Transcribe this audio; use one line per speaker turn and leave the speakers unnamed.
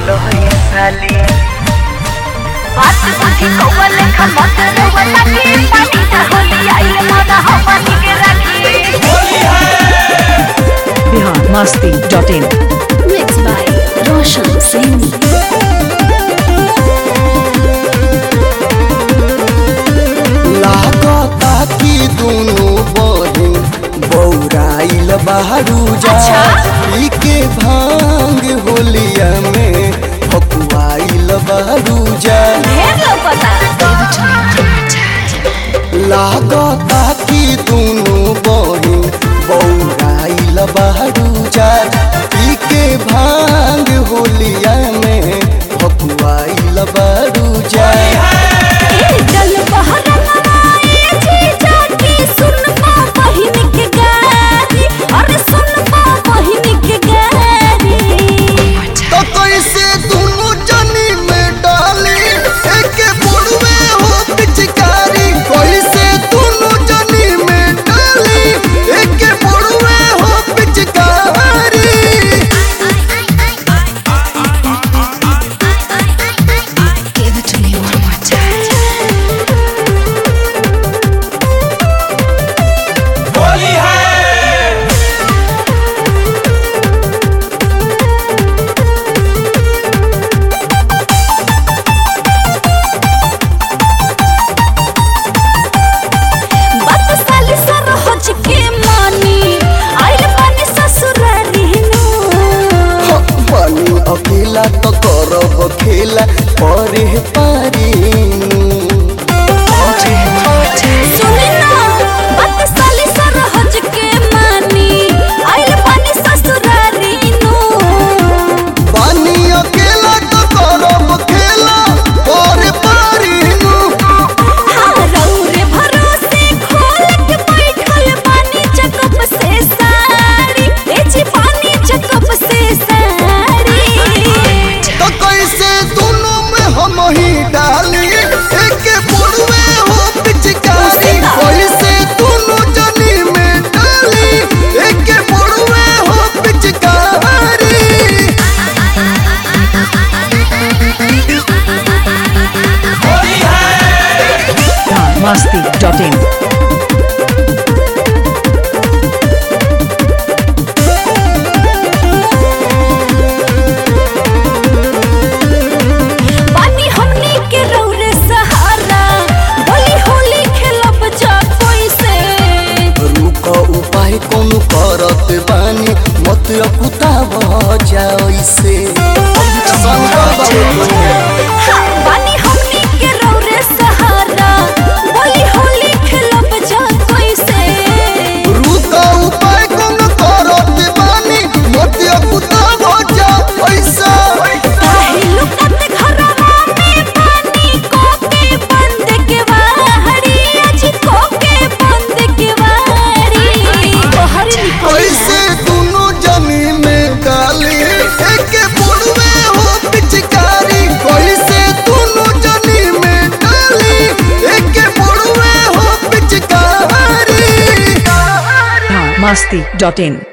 बोलो ये साली बात बुझी कौवा लेखा मत रहुआ ताकी पानी ना होली आई मादा हमनी के राखी
Bihar Masti dot in
Mixed by Roshan Singh.
लागता कि दुनु बहिन बौराइल बहरू जा पी के भांग होलिया में फकुआइल बहरू जा
ढेर लौकता
लागता कि दुनु बहिन बौराइल बहरू जा पी के भांग होलिया में फकुआइल बहरू जा
जल बहरा नवाए जी जाके सुन पा बहिन के गारी अरे सुन पा बहिन के गारी
तो कैसे दोनों जनी में डाली एक बुढ़वे हो पिचकारी कैसे दोनों जनी में डाली एक बुढ़वे हो पिचकारी
Give it to me one more time. बात साली सरहज के मानी आइल बानी ससुरारी नु
पानी अकेला तो करब खेला परे पारी
सुनी ना बात साली सरहज के मानी आइल बानी ससुरारी नु
पानी अकेला तो करब खेला परे पारी
हाँ रौरे भरोसे खोल के बैठल बानी चकप से साड़ी ए जी पानी चकप से साड़ी
तो कैसे दोनों में हम ही डाली एक बुढ़वे हो पिचकारी कैसे दोनों जनी में डाली एक बुढ़वे हो पिचकारी
बिहार मस्ती डॉट इन
बानी हमनी के रौरे सहारा बोली होली खेलब जा कोई से
रुक उपाय कौन करत बानी मत अकुता जाओ इसे
हाँ, बानी हमनी के रौरे सहारा बोली होली खेलब जा कोई से
रुक उपाय कौन करत बानी मत अकुता जाओ ऐसा
काहे लुकत घरवा में पानी कोके बंद के वाहड़ी अजी कोके बंद के वाहड़ी बाहर निकल
कैसे दोनों जमी में डाली एक बुढ़वे हो पिचकारी कैसे दोनों जनी में डाली एक बुढ़वे हो पिचकारी
बिहार मस्ती डॉट इन